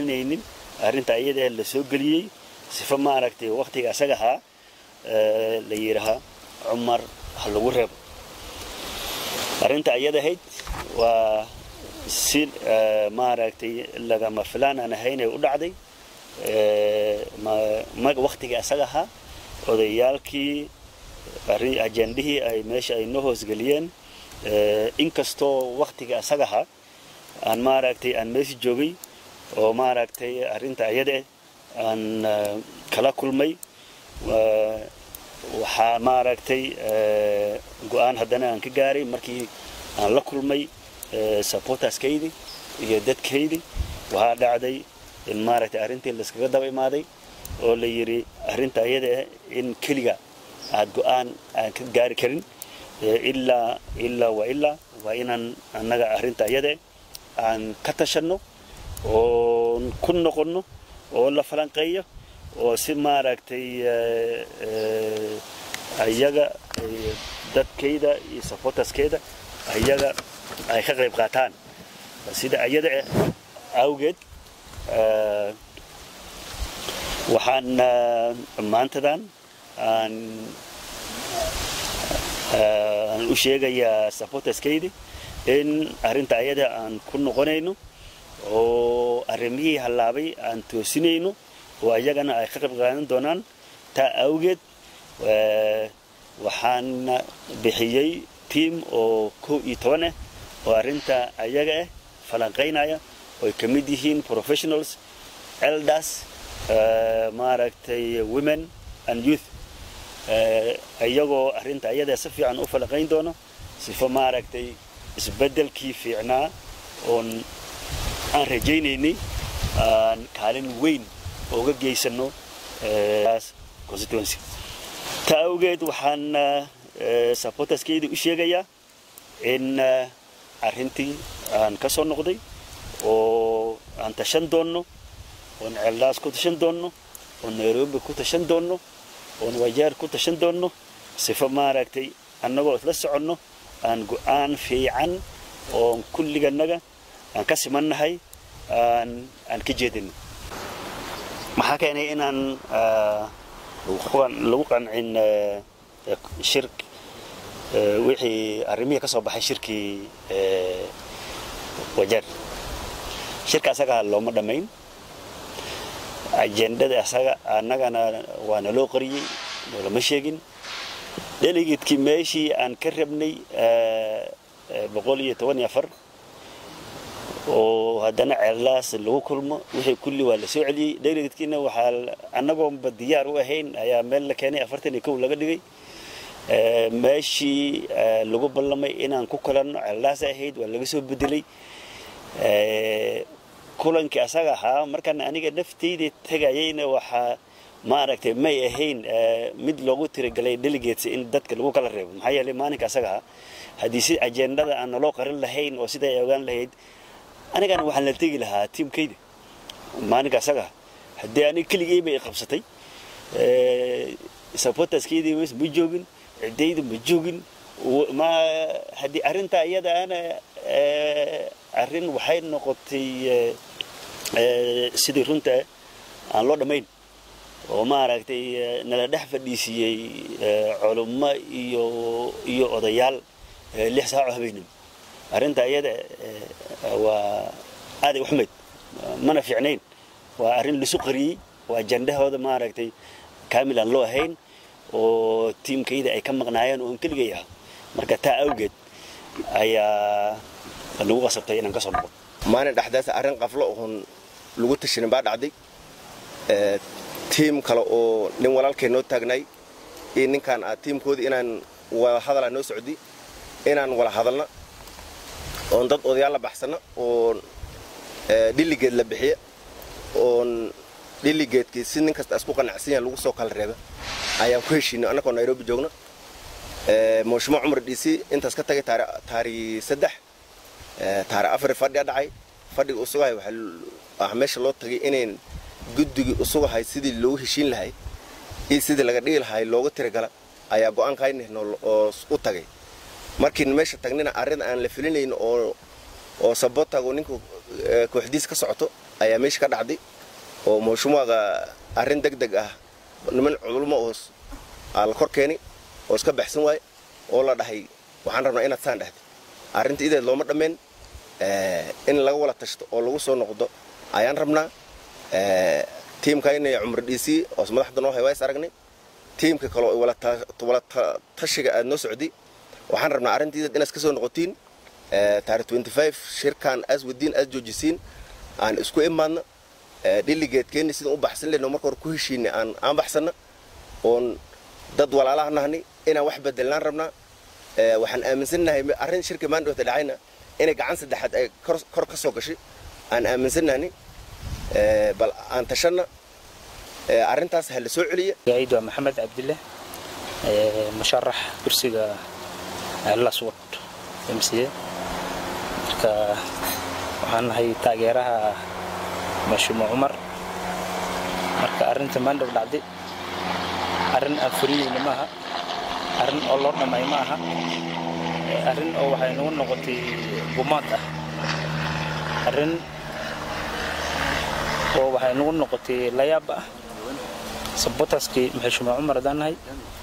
filinaynin arrinta iyada la soo geliyey sifa maaragtay waktiga asaga ahaa la yidhahaa cumar ha lagu reebo arrinta iyada ahayd waa si maaragtay lagama filaan aan ahayn ay u dhacday waktigii asaga ahaa odayaalkii ajendihii ay meesha ay noo hoosgeliyeen inkastoo waktigii asaga ahaa aan maaragtay aan meesha joogay oo maaragtay arrinta ayada aan kala kulmay waxaa maaragtay go-aan haddana aan ka gaaray markii aan la kulmay supporterskaydi iyo dadkaydi waxaa dhacday in maaragtay arrintii layskaga daba imaaday oo la yidhi arrinta ayada in keliga aad go-aan aan ka gaari karin ilaa ilaa wa ilaa waa inaan annaga arrinta ayada aan ka tashanno oon ku noqonno oo la falanqeeyo oo si maaragtay ayaga dadkayda iyo supporterskeeda ayaga ay ka qayb qaataan sida ayada awgeed waxaan maantadan aan aan u sheegayaa supporterskaydi in arrinta ayada aan ku noqonayno oo arrimihii hallaabay aan toosinayno oo ayagana ay ka qayb qaadan doonaan taa awgeed waxaan bixiyey tiam oo kow iyo toban ah oo arrinta ayaga ah falanqaynaya ooy ka mid yihiin professionals elders maaragtay women and youth iyagoo arrinta ayada si fiican u falanqayn doono sifo maaragtay isbeddelkii fiicnaa oon aan rajaynaynay aan kaalin weyn uga geysano constituency taa awgeed waxaan supporterskeydii u sheegayaa in arrintii aan ka soo noqday oo aan tashan doonno oon ceeldaas ku tashan doonno oon nairobi ku tashan doonno oon wajaar ku tashan doonno sifo maaragtay annagoo isla soconno aan go-aan fiican oon kulliganaga aan ka simannahay aan aan ka jeedino maxaa keenay inaan lagu qancin shir wixii arrimihii ka soo baxay shirkii wajeer shirka asaga looma dhammayn ajendada asaga annagana waa naloo qariyey noolama sheegin delegatekii meeshii aan ka rabnay boqol iyo toban iyo afar oo haddana ceellaas lagu kulmo wixii kulli waa la soo celiyey delegatekiina waxaa annagoonba diyaar u ahayn ayaa meel la keenay afartan iyo kow laga dhigay meeshii lagu ballamay inaan ku kulanno ceellaas ahayd waa laga soo bedelay kulankii asaga ahaa markaan aniga naftayda tegayayna waxaa maaragtay may ahayn mid loogu tiragalay delegates in dadka lagu kala reebo maxaa yeelay maalinka asaga ahaa haddii si ajendada aan naloo qarin lahayn oo siday ay ogaan lahayd anigana waxaan la tegi lahaa tiimkayda maalinka asaga ah haddii aniga keligay bay qabsatay supporterskeydii ma joogin ciddaydu ma joogin ma haddii arrinta iyada ana arrin waxay noqotay sidii runta aan loo dhammayn oo maaragtay nala dhex fadhiisiiyey culummo iyo iyo odayaal lix saaco habeenimo arrinta iyada waa aaday u xumayd mana fiicnayn waa arrin lisu qariyey waa jandahooda maaragtay kaamil aan loo ahayn oo tiimkayda ay ka maqnaayeen oon keligay ah marka taa awgeed ayaa lagu qasabtay inaan ka soo noqo maalin dhexdaas arrin qaflo oon lagu tashinin baa dhacday tiim kale oo nin walaalkay noo taagnay iyo ninkaan ah tiimkoodii inaan wada hadalaa noo socdi inaan wala hadalna oon dad odayaal la baxsana oon dhilligeed la bixiya oon dhilligeedkii si nin kasta isku qanacsan yahan lagu soo kala reeba ayaan ku heshiinay annagoo nairobi joogna muushimo cumar dhiisi intaas ka tagay taari saddex taari afar fadhiga dhacay fadhiga usugahay waxaa meesha loo tagay inayn guddigii usugahay sidii loogu heshiin lahay iyo sidii laga dhigi lahay looga tiragala ayaa go-aan kaynihno oo u tagay markiin meesha tagnina arrin aan la filinayn oo oo sabotago ninka kooxdiis ka socoto ayaa meesha ka dhacday oo mushumuaga arrin deg deg ah niman cudulmo oos aa la kor keeni oo iska baxsan waaye oo la dhahay waxaan rabnaa inaad saan dhahday arrinta ideed looma dhammeen in laga wala tashto oo lagu soo noqdo ayaan rabnaa tiimkayna cumar dhiisi oos madaxda noo hay waa is aragnay tiimka kaleo wala tashiga aad noo socday waxaan rabnaa arrinta ideed inaad ka soo noqotiin taarikh shirkan aas wadiin aas joojisiin aan isku imaadna dhiligeedkeenni sidaan u baxsan lehno marka hore ku heshiinay aan aan baxsanna oon dad walaalaha nahnay inaan wax bedelnaan rabnaa waxaan aaminsannahay arrin shirka maandhowta dhacayna inay gacan saddexaad ay kor ka soo gashay aan aaminsannahnay bal aan tashanna arrintaas ha la soo celiya gaid waa maxamed cabdille musharax kursiga laswad mca marka waxaan nahay taageeraha mashuumo cumar marka arrinta maandhow dhacday arrin aan furiyeyna maaha arrin oo loo dhamay ma aha arrin oo waxay nagu noqotay gumaad ah arrin oo waxay nagu noqotay layaab ah sabotaskii maxashuumo cumar haddaan nahay